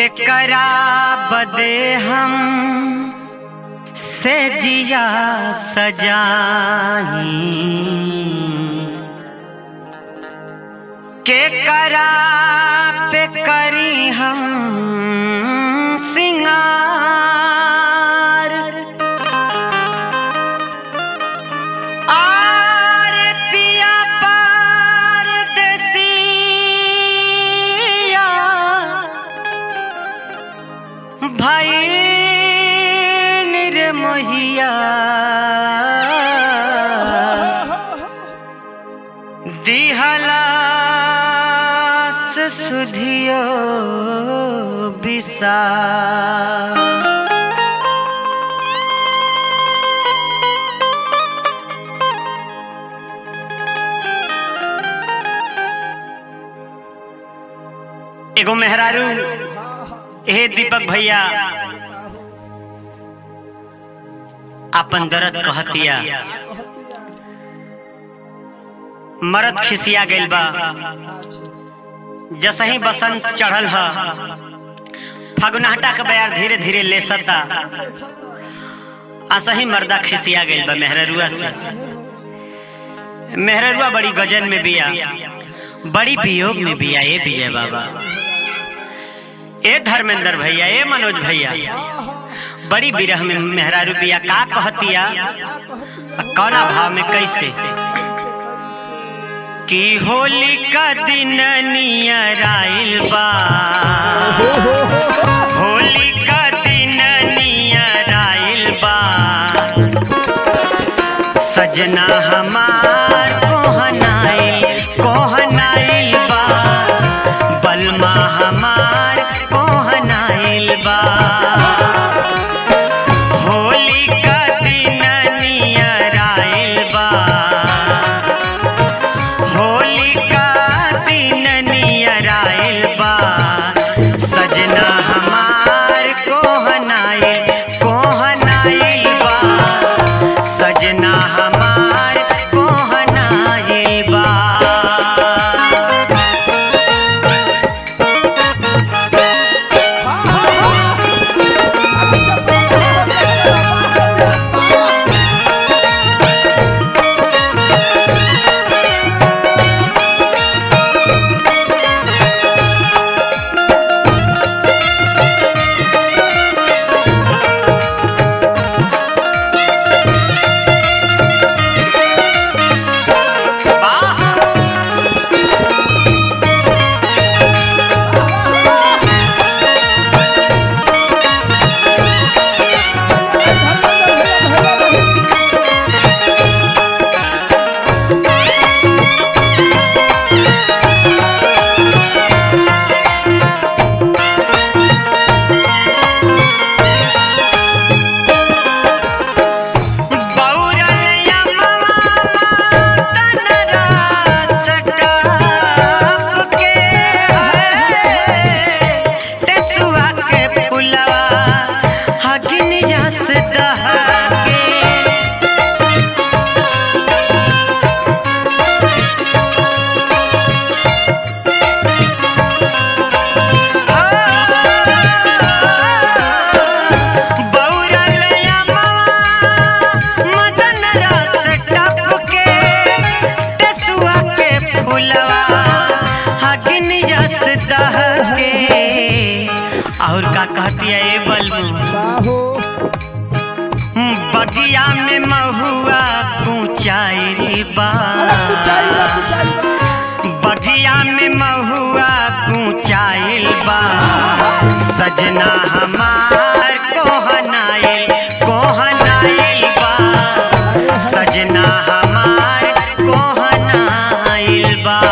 के करा बदे हम से जिया सजाई के करा पे करी हम सिंगार आर पिया पार देसिया भाई निर्मोहिया दिहलास सुधियो बिसा एगो मेहरारू हे दीपक भैया अपन दर्द कहतिया मरद खिसिया गइल बा जसही बसंत चढ़ल ह फगुनहटा के बयार धीरे धीरे लेसता असही मर्दा खिसिया गइल बा मेहररुआ से मेहररुआ बड़ी गजन में बिया बड़ी वियोग में बिया ए बिया बाबा ए धर्मेंद्र भैया ए मनोज भैया बड़ी बिरह में मेहरारू बिया का कहतिया आ कौना भाव में कैसे कि होली का दिन नियर आइल बा होली का दिन नियर आइल बा सजना हमार कोहनाइल कोहनाइल बा बलमा हमार कोहनाइल बा होली का दिन नियर आइल बा होली का दिन नियर आइल बा सजना हमार कोहनाइल कोहनाइल बा सजना हमार कोहनाइल बा बौरैया मवा तनरा सटाप के तेसुआ के पुलवा हगिनिया से दहके बौरैया मवा मदन रस टपके तेसुआ के फुलवा हगिन यस दहके और का कहती है ए बलबू बगिया में महुआ कुचाई बा बगिया में महुआ कुचाइल बा सजना हमार कोहनाइल कोहनाइल बा सजना हमार कोहनाइल बा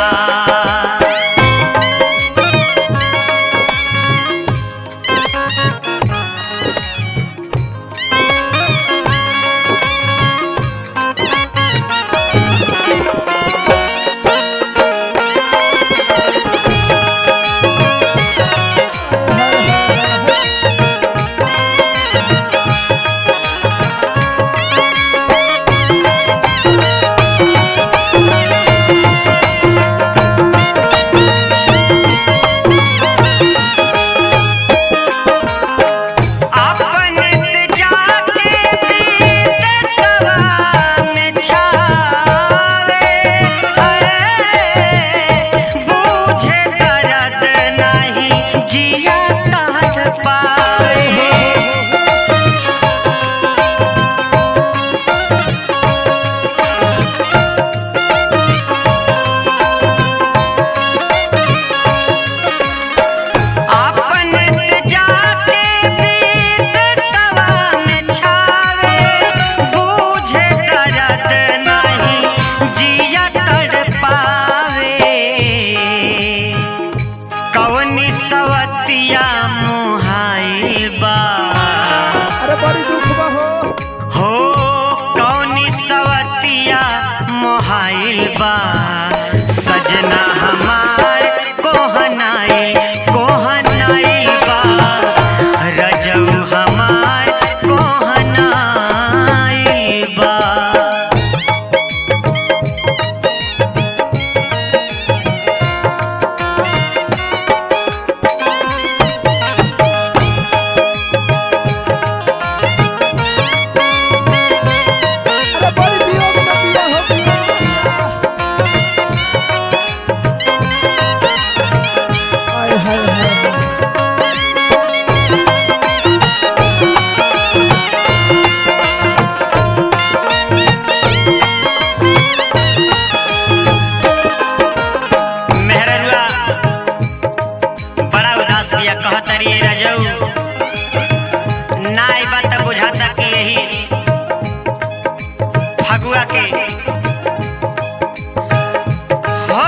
बड़ी दुख बा हो हो कौनी सवतिया मोहाइल बा सजना हमार कोहनाई कोहनाइल बा रजऊ हमार कोहनाइल बा अरे बड़ी वियोग में बिया हो बिया हाय हाय हाय मेहररुआ बड़ा उदास बिया कहतरी ए रजऊ ना ई बात बुझाता कि यही फगुआ के हो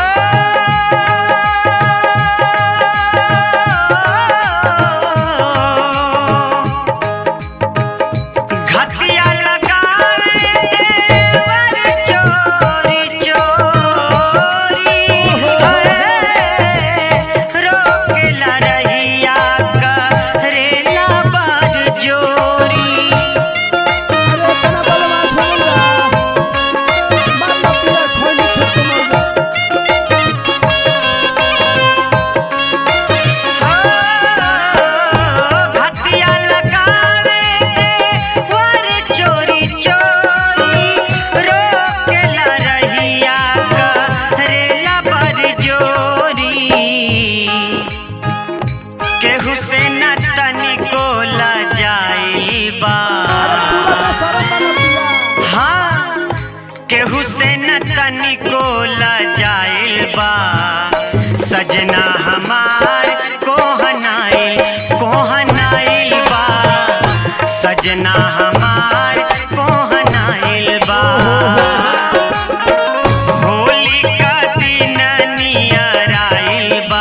घटिया लगावे देवर चोरी चोरी रोकेला रहिया करेला बार जोरी अरे तना बलवास हो गया मार लो पिया खोली छुट्टी मर गया घटिया लगावे देवर चोरी चोरी रोकेला रहिया करेला बार जोरी केहू से न तनिको लजाई बा पूरा का सारा तना पिया हाँ केहू से न तनिको लजाइल बा सजना हमार कोहनाइल कोहनाइल बा सजना हमार कोहनाइल बा होली का दिन नियर आइल बा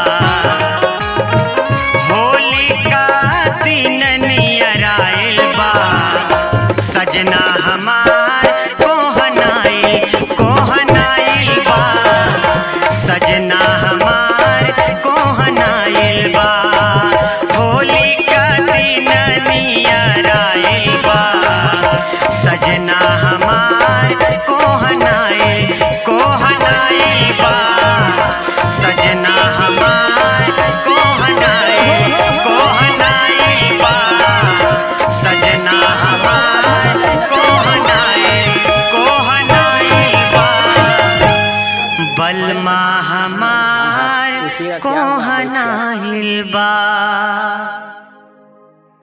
होली का दिन नियर आइल बा सजना हमार कोहनाइल कोहनाइल बा सजना हमार कोहनाइल बा होली का दिन नियर आइल बा सजना हमार कोहनाइल कोहनाइल बा सजना हमार कोहनाइल कोहनाइल बा सजना हमार कोहनाइल कोहनाइल बा बलमा हमार कोहनाइल बा